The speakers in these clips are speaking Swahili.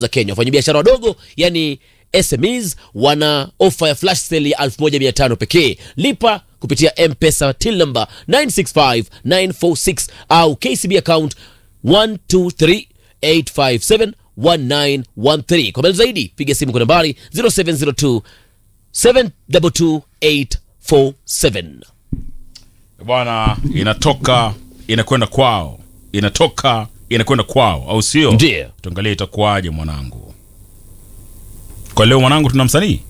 za Kenya. Wafanyabiashara wadogo yani SMEs wana ofa ya flash sale ya 1500 pekee. Lipa kupitia M-Pesa till number 965946 au KCB account 1238571913. Kwa maelezo zaidi piga simu kwa nambari 0702 722847. bwana inatoka inakwenda kwao inatoka inakwenda kwao au sio Ndiyo. tuangalie itakuwaje mwanangu kwa leo mwanangu tuna msanii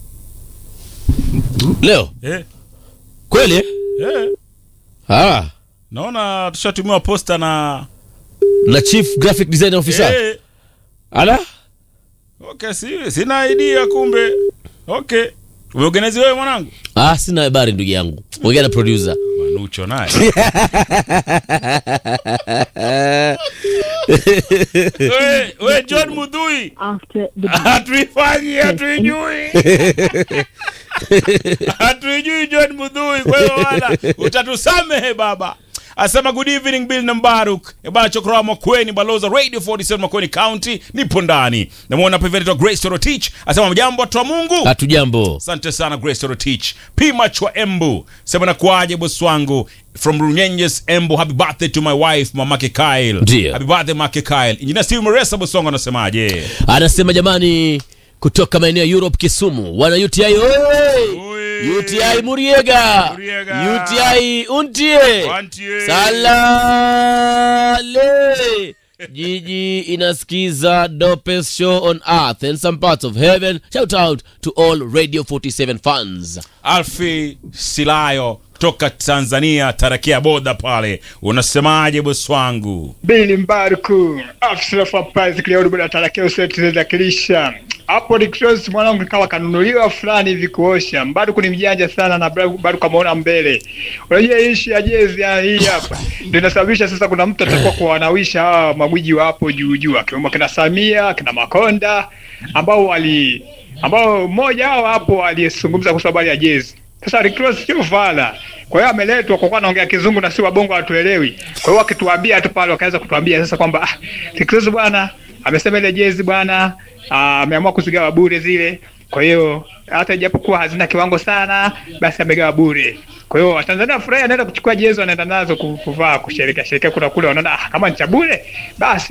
Leo eh, kweli eh. ah, naona tushatumiwa posta na na chief graphic design officer eh, ala okay, si, sina idea kumbe okay umeorganizi wewe mwanangu ah, sina habari ndugu yangu ongea na producer manucho naye we, we john mudhui after the hatuifanyi hatuijui hatuijui john mudhui kwa hiyo wala utatusamehe baba asema good evening bill nambaruk bana chokroa makweni baloza radio 47 makweni county nipo ndani namwona hapa hivi anaitwa grace torotich asema mjambo watu wa mungu hatujambo asante sana grace torotich pimach wa embu sema nakuaje bosi wangu from runyenjes embu happy birthday to my wife mamake kyle Ndiyo. happy birthday make kyle injinia steve mresa bosi wangu anasemaje anasema jamani kutoka maeneo ya europe kisumu wana uti oye Oi. uti muriega Muriega. uti untie Wantie. salale jiji inasikiza dopest show on earth and some parts of heaven shout out to all radio 47 fans alfi silayo toka tanzania tarakia boda pale unasemaje bosi wangu Bili Mbaruku, afisa fapazi Cleod bwana tarakea useti za kilisha. Hapo ni cross mwanangu kawa kanunuliwa fulani hivi kuosha. Mbaruku ni mjanja sana na Mbaruku ameona mbele. Unajua hii ishi ya jezi ya hii hapa. Ndio inasababisha sasa kuna mtu atakuwa kuwanawisha hawa magwiji wa hapo juu juu akiwemo kina Samia, kina Makonda ambao wali ambao mmoja wao hapo aliyezungumza kuhusu habari ya jezi. Sasa Rick Ross sio fala. Kwa hiyo ameletwa kwa kuwa anaongea kizungu na si wabongo hatuelewi. Kwa hiyo wakituambia tu pale wakaweza kutuambia sasa kwamba ah, Rick Ross bwana amesema ile jezi bwana ah, ameamua kuzigawa bure zile. Kwa hiyo hata ijapokuwa hazina kiwango sana, basi amegawa bure. Kwa hiyo Watanzania furahi anaenda kuchukua jezi wanaenda nazo ku- kuvaa kusherekea sherekea kuna kule wanaona ah, kama ni cha bure basi